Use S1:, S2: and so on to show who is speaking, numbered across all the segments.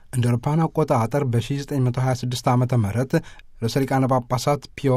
S1: እንደ አውሮፓውያን አቆጣጠር በ1926 ዓ ም ርዕሰ ሊቃነ ጳጳሳት ፒዮ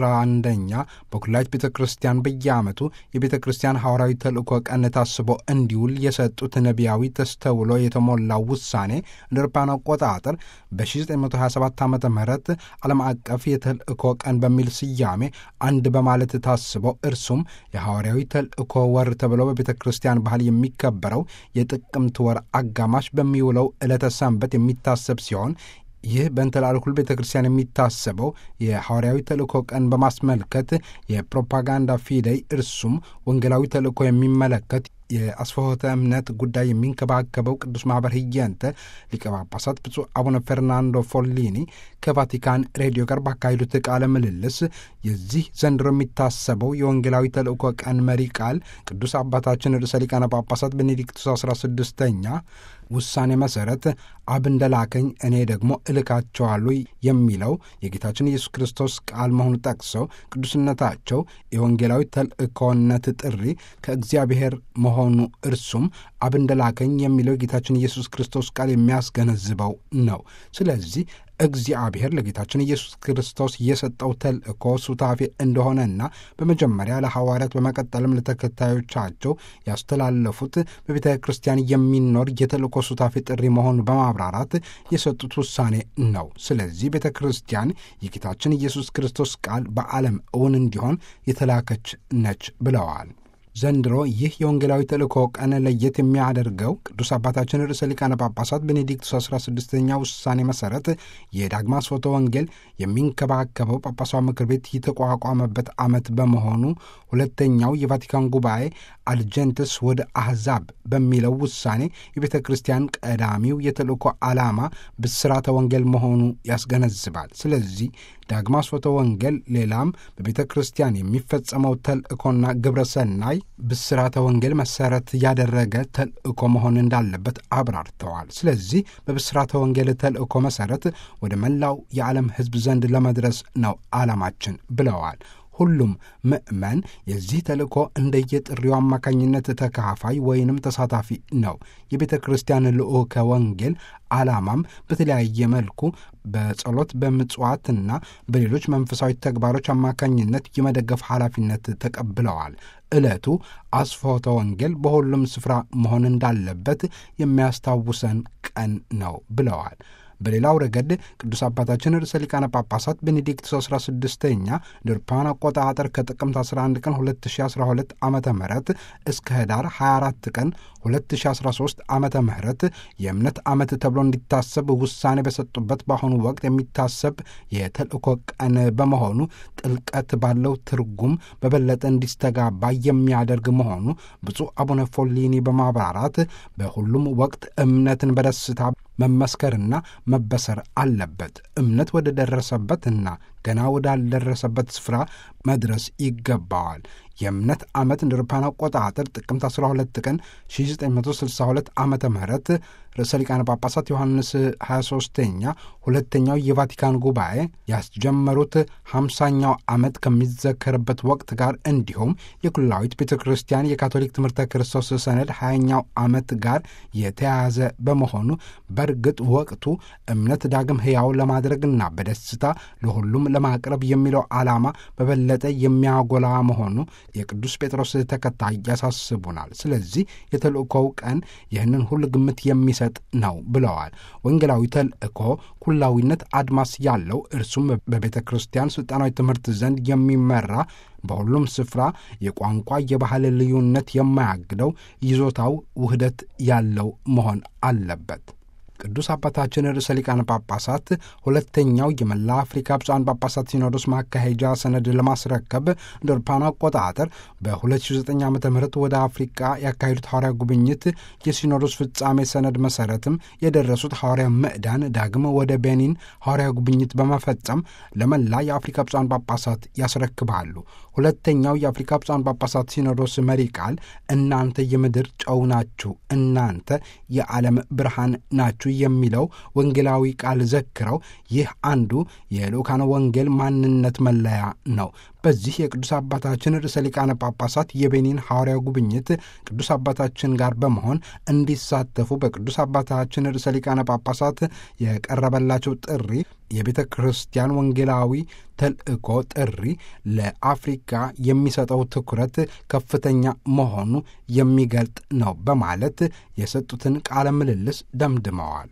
S1: 11ኛ በኩላሊት ቤተ ክርስቲያን በየዓመቱ የቤተ ክርስቲያን ሐዋርያዊ ተልእኮ ቀን ታስቦ እንዲውል የሰጡት ነቢያዊ ተስተውሎ የተሞላው ውሳኔ እንደ አውሮፓውያን አቆጣጠር በ1927 ዓ ም ዓለም አቀፍ የተልእኮ ቀን በሚል ስያሜ አንድ በማለት ታስቦ እርሱም የሐዋርያዊ ተልእኮ ወር ተብሎ በቤተ ክርስቲያን ባህል የሚከበረው የጥቅምት ወር አጋማሽ በሚውለው ዕለተ ሰንበት የሚታሰብ ሲሆን ይህ በእንተላልኩል ቤተ ክርስቲያን የሚታሰበው የሐዋርያዊ ተልእኮ ቀን በማስመልከት የፕሮፓጋንዳ ፊደይ እርሱም ወንጌላዊ ተልእኮ የሚመለከት የአስፈሆተ እምነት ጉዳይ የሚንከባከበው ቅዱስ ማኅበር ህየንተ ሊቀ ጳጳሳት ብፁዕ አቡነ ፈርናንዶ ፎሊኒ ከቫቲካን ሬዲዮ ጋር ባካሄዱት ቃለ ምልልስ የዚህ ዘንድሮ የሚታሰበው የወንጌላዊ ተልእኮ ቀን መሪ ቃል ቅዱስ አባታችን ርዕሰ ሊቃነ ጳጳሳት ቤኔዲክቱስ አስራ ስድስተኛ ውሳኔ መሠረት አብ እንደላከኝ እኔ ደግሞ እልካቸዋለሁ የሚለው የጌታችን ኢየሱስ ክርስቶስ ቃል መሆኑ ጠቅሰው ቅዱስነታቸው የወንጌላዊ ተልእኮነት ጥሪ ከእግዚአብሔር መሆኑ እርሱም አብ እንደላከኝ የሚለው የጌታችን ኢየሱስ ክርስቶስ ቃል የሚያስገነዝበው ነው። ስለዚህ እግዚአብሔር ለጌታችን ኢየሱስ ክርስቶስ የሰጠው ተልእኮ ሱታፌ እንደሆነና በመጀመሪያ ለሐዋርያት በመቀጠልም ለተከታዮቻቸው ያስተላለፉት በቤተ ክርስቲያን የሚኖር የተልእኮ ሱታፌ ጥሪ መሆኑን በማብራራት የሰጡት ውሳኔ ነው። ስለዚህ ቤተ ክርስቲያን የጌታችን ኢየሱስ ክርስቶስ ቃል በዓለም እውን እንዲሆን የተላከች ነች ብለዋል። ዘንድሮ ይህ የወንጌላዊ ተልእኮ ቀን ለየት የሚያደርገው ቅዱስ አባታችን ርዕሰ ሊቃነ ጳጳሳት ቤኔዲክቱስ 16ኛ ውሳኔ መሠረት የዳግማ ስርወተ ወንጌል የሚንከባከበው ጳጳሳዊ ምክር ቤት የተቋቋመበት ዓመት በመሆኑ ሁለተኛው የቫቲካን ጉባኤ አልጀንትስ ወደ አሕዛብ በሚለው ውሳኔ የቤተ ክርስቲያን ቀዳሚው የተልእኮ ዓላማ ብስራተ ወንጌል መሆኑ ያስገነዝባል። ስለዚህ ዳግማ ስርወተ ወንጌል ሌላም በቤተ ክርስቲያን የሚፈጸመው ተልእኮና ግብረ ሰናይ ብስራተ ወንጌል መሰረት ያደረገ ተልእኮ መሆን እንዳለበት አብራርተዋል። ስለዚህ በብስራተ ወንጌል ተልእኮ መሰረት ወደ መላው የዓለም ሕዝብ ዘንድ ለመድረስ ነው ዓላማችን ብለዋል። ሁሉም ምእመን የዚህ ተልእኮ እንደየጥሪው አማካኝነት ተካፋይ ወይንም ተሳታፊ ነው። የቤተ ክርስቲያን ልዑከ ወንጌል ዓላማም በተለያየ መልኩ በጸሎት በምጽዋትና በሌሎች መንፈሳዊ ተግባሮች አማካኝነት የመደገፍ ኃላፊነት ተቀብለዋል። ዕለቱ አስፎተ ወንጌል በሁሉም ስፍራ መሆን እንዳለበት የሚያስታውሰን ቀን ነው ብለዋል። በሌላው ረገድ ቅዱስ አባታችን ርዕሰ ሊቃነ ጳጳሳት ቤኔዲክቱስ 16ኛ ድርፓን አቆጣጠር ከጥቅምት 11 ቀን 2012 ዓ ም እስከ ህዳር 24 ቀን 2013 ዓ ም የእምነት ዓመት ተብሎ እንዲታሰብ ውሳኔ በሰጡበት በአሁኑ ወቅት የሚታሰብ የተልእኮ ቀን በመሆኑ ጥልቀት ባለው ትርጉም በበለጠ እንዲስተጋባ የሚያደርግ መሆኑ ብፁዕ አቡነ ፎሊኒ በማብራራት በሁሉም ወቅት እምነትን በደስታ መመስከርና መበሰር አለበት። እምነት ወደ ደረሰበትና ገና ወዳልደረሰበት ስፍራ መድረስ ይገባዋል። የእምነት ዓመት እንደ አውሮፓውያን አቆጣጠር ጥቅምት 12 ቀን 1962 ዓ ም ርዕሰ ሊቃነ ጳጳሳት ዮሐንስ 23ኛ ሁለተኛው የቫቲካን ጉባኤ ያስጀመሩት ሃምሳኛው ዓመት ከሚዘከርበት ወቅት ጋር እንዲሁም የኩላዊት ቤተ ክርስቲያን የካቶሊክ ትምህርተ ክርስቶስ ሰነድ 20ኛው ዓመት ጋር የተያያዘ በመሆኑ በእርግጥ ወቅቱ እምነት ዳግም ሕያው ለማድረግና በደስታ ለሁሉም ለማቅረብ የሚለው ዓላማ በበለጠ የሚያጎላ መሆኑ የቅዱስ ጴጥሮስ ተከታይ ያሳስቡናል። ስለዚህ የተልእኮው ቀን ይህንን ሁሉ ግምት የሚሰጥ ነው ብለዋል። ወንጌላዊ ተልእኮ ኩላዊነት አድማስ ያለው እርሱም በቤተ ክርስቲያን ሥልጣናዊ ትምህርት ዘንድ የሚመራ በሁሉም ስፍራ የቋንቋ የባህል ልዩነት የማያግደው ይዞታው ውህደት ያለው መሆን አለበት። ቅዱስ አባታችን ርዕሰ ሊቃነ ጳጳሳት ሁለተኛው የመላ አፍሪካ ብፁዓን ጳጳሳት ሲኖዶስ ማካሄጃ ሰነድ ለማስረከብ እንደ አውሮፓውያን አቆጣጠር በ2009 ዓ ም ወደ አፍሪቃ ያካሄዱት ሐዋርያ ጉብኝት የሲኖዶስ ፍጻሜ ሰነድ መሠረትም የደረሱት ሐዋርያ ምዕዳን ዳግም ወደ ቤኒን ሐዋርያ ጉብኝት በመፈጸም ለመላ የአፍሪካ ብፁዓን ጳጳሳት ያስረክባሉ። ሁለተኛው የአፍሪካ ብፁዓን ጳጳሳት ሲኖዶስ መሪ ቃል እናንተ የምድር ጨው ናችሁ፣ እናንተ የዓለም ብርሃን ናችሁ የሚለው ወንጌላዊ ቃል ዘክረው ይህ አንዱ የልዑካነ ወንጌል ማንነት መለያ ነው። በዚህ የቅዱስ አባታችን ርዕሰ ሊቃነ ጳጳሳት የቤኒን ሐዋርያ ጉብኝት ቅዱስ አባታችን ጋር በመሆን እንዲሳተፉ በቅዱስ አባታችን ርዕሰ ሊቃነ ጳጳሳት የቀረበላቸው ጥሪ የቤተ ክርስቲያን ወንጌላዊ ተልእኮ ጥሪ ለአፍሪካ የሚሰጠው ትኩረት ከፍተኛ መሆኑ የሚገልጥ ነው በማለት የሰጡትን ቃለ ምልልስ ደምድመዋል።